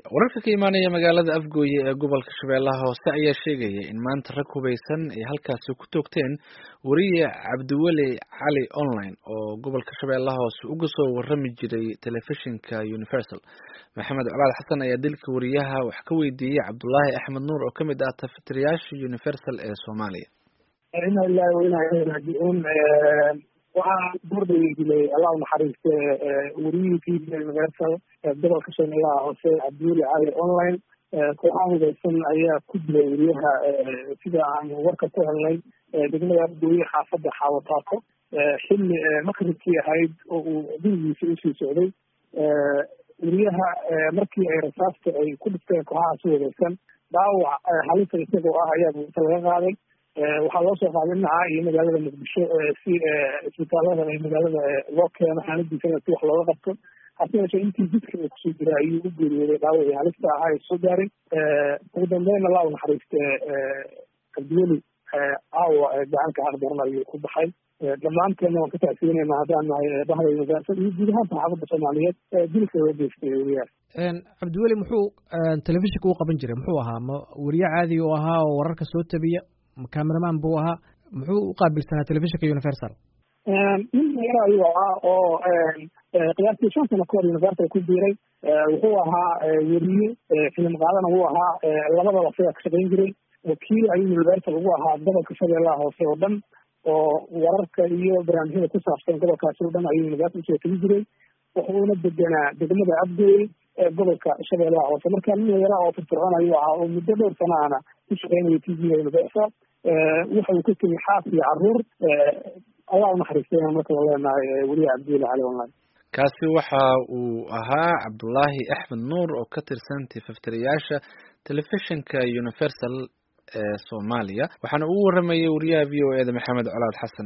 wararka ka imaanaya magaalada afgooye ee gobolka shabeellaha hoose ayaa sheegaya in maanta rag hubeysan ay halkaasi ku toogteen wariye cabdiweli cali online oo gobolka shabeellaha hoose uga soo warami jiray telefishinka universal maxamed colaad xasan ayaa dilka wariyaha wax ka weydiiyey cabdulaahi axmed nuur oo kamid ah tafatirayaasha universal ee soomaaliya ina ilahi wainaa ilahi raajicuun waxaa dordaya dilay allah unaxariiste wariyihii universal gobolka shabeellaha hoose cabdiweli cali online kooxaha hubeysan ayaa ku dilay wariyaha sida aan warka ku helnay degmada afgooye xaafadda xaawataato xilli makribkii ahayd oo uu gurigiisa usii socday wariyaha markii ay rasaasta ay ku dhifteen kooxahaasi hubeysan dhaawac halisa isagoo ah ayaa buuta laga qaaday waxaa loo soo qaaday dhinaca iyo magaalada muqdisho si isbitaalada ee magaalada loo keeno xaaladiisana si wax looga qabto hase yeeshee intii jidka uu kusoo jira ayuu u geeriyooday dhaawacii halista ahaa ee soo gaaray ugu dambeyn allah u naxariiste cabdiweli aawa gacanka xaqdaran ayuu ku baxay dhammaanteena waan ka taasiinayna haddaan nahay bahda universal iyo guud ahaan saxaafadda soomaaliyeed dilka loo geystay weriyaha cabdiweli muxuu telefishinka u qaban jiray muxuu ahaa ma weriye caadi u ahaa oo wararka soo tabiya cameraman buu ahaa muxuu u qaabilsanaa telefishinka universal nin yaro ayuu ahaa oo qiyaastii shan sano kahor universal ku biiray wuxuu ahaa weriye filim qaadana wuu ahaa labadaba sidaa ka shaqayn jiray wakiil ayuu universal ugu ahaa gobolka shabeellaha hoose oo dhan oo wararka iyo barnaamijyada ku saabsan gobolkaasi o dhan ayuu universal usoo tegi jiray wuxuuna deganaa degmada abdooy ee gobolka shabeellaha hoose marka nin yara oo firfircoon ayuu ahaa oo muddo dhowr sanaana ku shaqeynaya t v-ga universal waxa uu ka tegay xaas iyo caruur allah unaxariistayna marka la leenahay weliya cabdiweli cali online kaasi waxa uu ahaa cabdulaahi axmed nuur oo ka tirsan tifaftirayaasha telefishinka universal ee soomaaliya waxaana ugu waramayay wariyaha v o e da maxamed colaad xasan